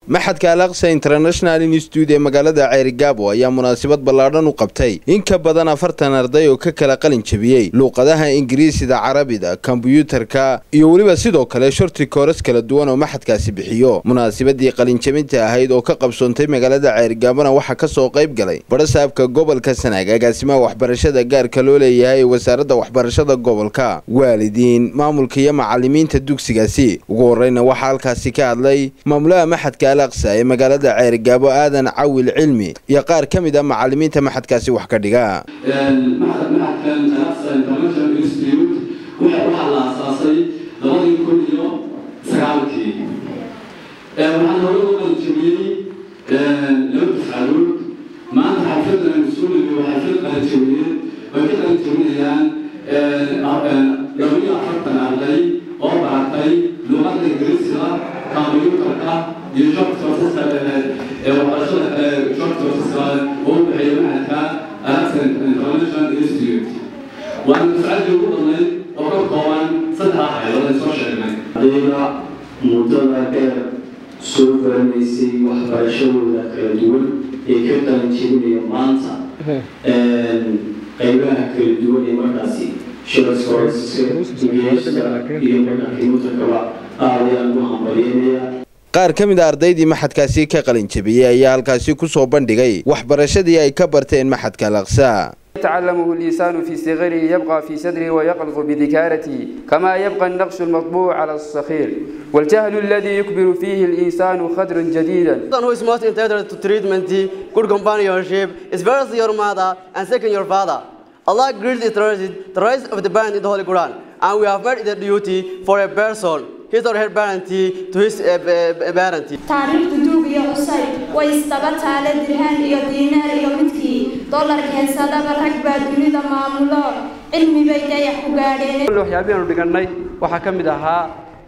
maxadka alaqsa international institute ee magaalada ceerigaabo ayaa munaasabad ballaadhan u qabtay in ka badan afartan arday oo ka kala qalin jebiyey luuqadaha ingiriisida carabida kombiyuutarka iyo weliba sidoo kale shorti kooras kala duwan oo maxadkaasi bixiyo munaasabadii qalinjebinta ahayd oo ka qabsoontay magaalada ceerigaabona waxaa kasoo qayb galay barasaabka gobolka sanaag agaasimaha waxbarashada gaarka loo leeyahay ee wasaaradda waxbarashada gobolka waalidiin maamulka iyo macalimiinta dugsigaasi ugu horeyna waxaa halkaasi ka hadlay maamulaha maxadka alaqsa ee magaalada ceerigaabo aadan cawil cilmi iyo qaar ka mid a macalimiinta maxadkaasi wax ka dhiga maxadkan alaqsa international institute waxaa la aasaasay labadii kun iyo sagaalkii waxaan hore u qalijabiyey laba dafcadood maanta xafladan aynu soo leeyo waa xaflad qalijabiyeen way ka qalijabinayaan labaiyo afartan arday oo baratay luuqadda ingiriisiga kombiyuutarka iyo shortcourseska waxbarashada shortcourseska oo u dhexeeya maxadka alexan international institute waana dafcadii ugu badnayd oo ka kooban saddex haylood ay soo sheegnay ardayda muddada dheer soo baranaysay waxbarashadooda kala duwan ee ka qalin jebinaya maanta qaybaha kala duwan ee markaasi iyo markaa kimutakaba aad ayaan ugu hambalyeynaya qaar ka mid a ardaydii maxadkaasi ka qalin jebiyey ayaa halkaasi ku soo bandhigay waxbarashadii ay ka barteen maxadka alaqsa يتعلمه الإنسان في صغره يبقى في صدره ويقلق بذكارته كما يبقى النقش المطبوع على الصخير والجهل الذي يكبر فيه الإنسان خدرا جديدا who is most entitled to treatment, good companionship, is first your mother and second your father. Allah greatly treasured the rights of the parent in the Holy Quran, and we have made it a duty for a person, his or her parent, to his uh, uh, parent. taariikhda duug iyo cusay way isdaba taale dirhaan iyo diinaar iyo midkii dollarka heesadaba rag baa dunida maamulo cilmi bay dayax ku gaadheen waxyaabihii aanu dhigannay waxaa ka mid ahaa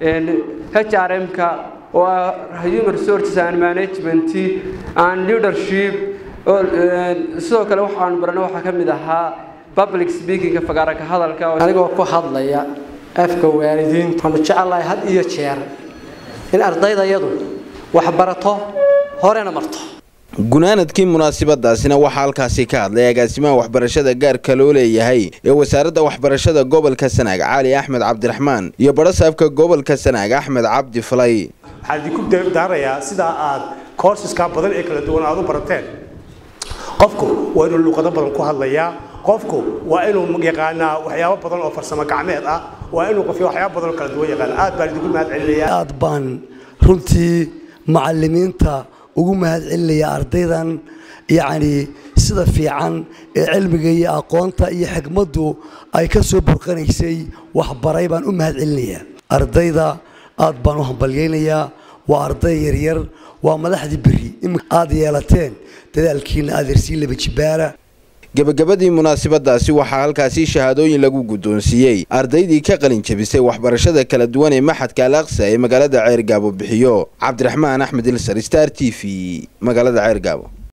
HRM-ka oo ah Human Resources and Management and Leadership sidoo kale waxaanu baranay waxaa ka mid ahaa public speaking-ka fagaara ka hadalka anigoo ku hadlaya afka waalidiinta waxaanu jecelahay had iyo jeer in ardaydayadu wax barato horena marto gunaanadkii munaasabadaasina waxaa halkaasi ka hadlay agaasimaha waxbarashada gaarka loo leeyahay ee wasaaradda waxbarashada gobolka sanaag cali axmed cabdiraxmaan iyo barasaabka gobolka sanaag axmed cabdi falay waxaan idinku daarayaa sidaa aad courseska badan ee kala duwan aad u barateen qofku waa inuu luuqado badan ku hadlayaa qofku waa inuu yaqaanaa waxyaabo badan oo farsamo gacmeed ah waa inuu qof waxyaabo badan oo kala duwan yaqaan aad baan idinku mahad celinayaa aad baan runtii macalimiinta ugu mahad celinaya ardaydan yacni sida fiican ee cilmiga iyo aqoonta iyo xikmaddu ay ka soo burqanaysay waxbaray baan u mahad celinayaa ardayda aad baan u hambalyaynayaa waa arday yaryar waa madaxdii berri aad yeelateen dadaalkiina adeersiin laba jibaara gebagabadii munaasabadaasi waxaa halkaasi shahaadooyin lagu guddoonsiiyey ardaydii ka qalin jebisay waxbarashada kala duwan ee maxadka alaqsa ee magaalada ceergaabo bixiyo cabdiraxmaan axmed ilsar star t v magaalada ceergaabo